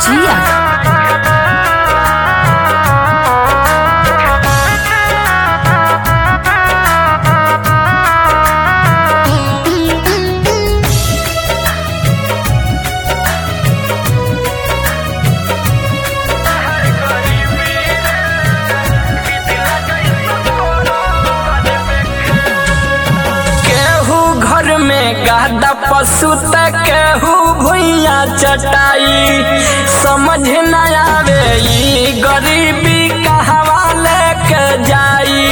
जिया केहू घर में गादा पशु त केहू भुइया चटाई समझ न आवे ई गरीबी कहवा लेके जाई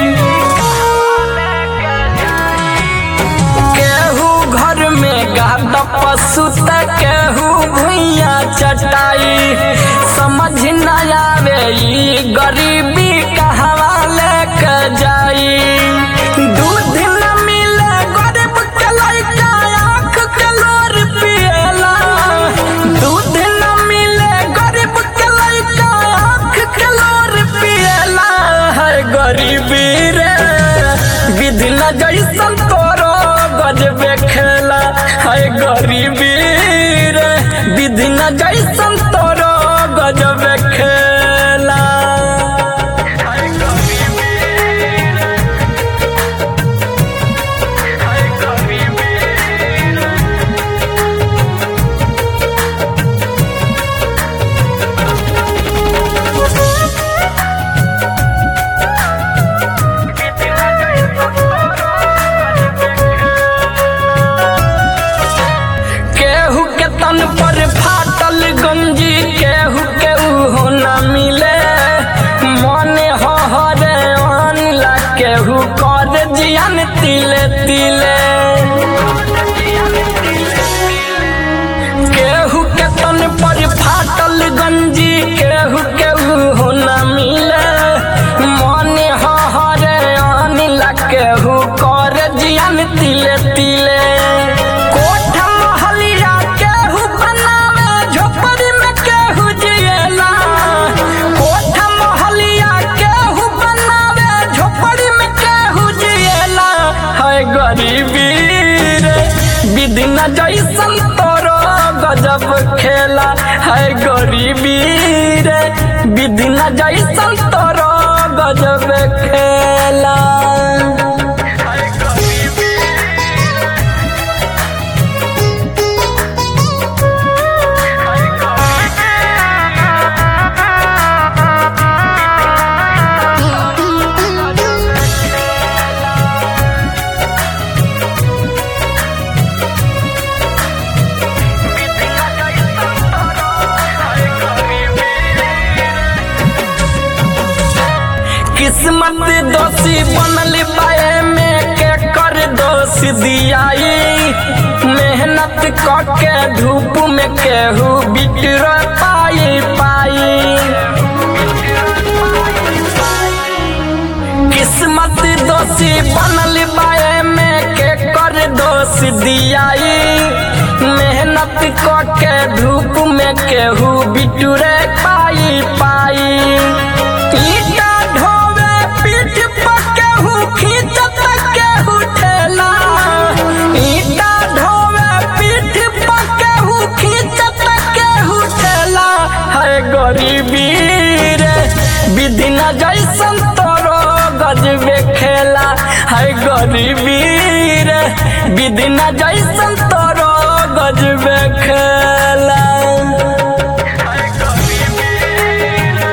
केहू घर में गादा पशु त केहू भुइया चटाई समझ न आवे ई गरीबी कहवा लेके जाई दूध न मिले गरीब के लइका आँख के लोर पिएला दूध न मिले गरीब के लइका आँख के लोर पिएला है गरीबी रे विधि न जैसन तोरो गजबे खेला है गरीबी रे विधि न जैसन तोरो गजबे खेला है गरीबी रे है गरीबी रे केहू के तन पर फाटल गंजी केहू के उहो न मिले मने हो हरे अनला केहू कर जियन तिले तिले केहू के तन पर फाटल गंजी केहू के उहो न मिले मने हो हरे अनला केहू कर जियन तिले तिले कोठ महलिया केहू बनावे झोपड़ी में केहू जिएला कोठ महलिया केहू बनावे झोपड़ी में केहू जिएला है गरीबी रे विधि न जैसन तोरो गजब खेला है गरीबी रे विधि न जैसन तोरो गजब खेला है गरीबी किस्मत दोषी बनल पाए में के कर दोष दियाई मेहनत क के धूप में केहू बिटर पाई पाई किस्मत दोषी बनल बाए में के कर दोष दियाई मेहनत क के धूप में केहू बिटुरे पाई पाई ईटा ढोवे पीठ पर केहू खींचत केहू ठेला ईटा ढोवे पीठ पर केहू खींचत केहू ठेला है गरीबी रे विधि न जैसन तोरो गजबे खेला है गरीबी रे विधि न जैसन तोरो गजबे खेला है गरीबी रे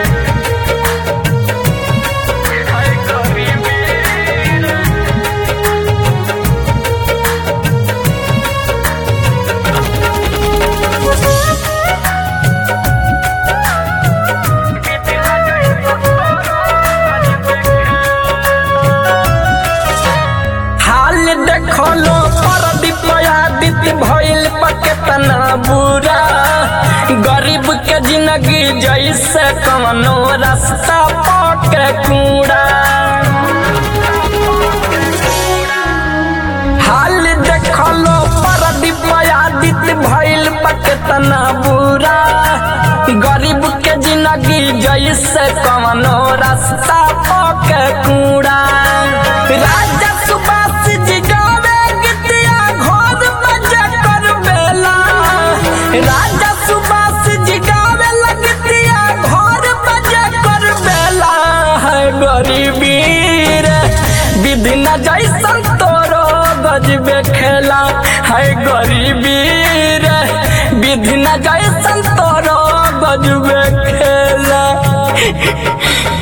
है गरीबी रे हाल देखलो परदीप आदित्य भइल पकेतना बुरा गरीब के जिंदगी जैसे कवनो रास्ता पके कूड़ा हाल देखलो परदीप आदित्य भइल पकेतना बुरा गरीब के जिंदगी जैसे कवनो रास्ता पके कूड़ा राजा सुभाष जी गावे गीतिया घोर बजे कर बेला राजा सुभाष जी गावे विधि न जैसन तोरो गजबे खेला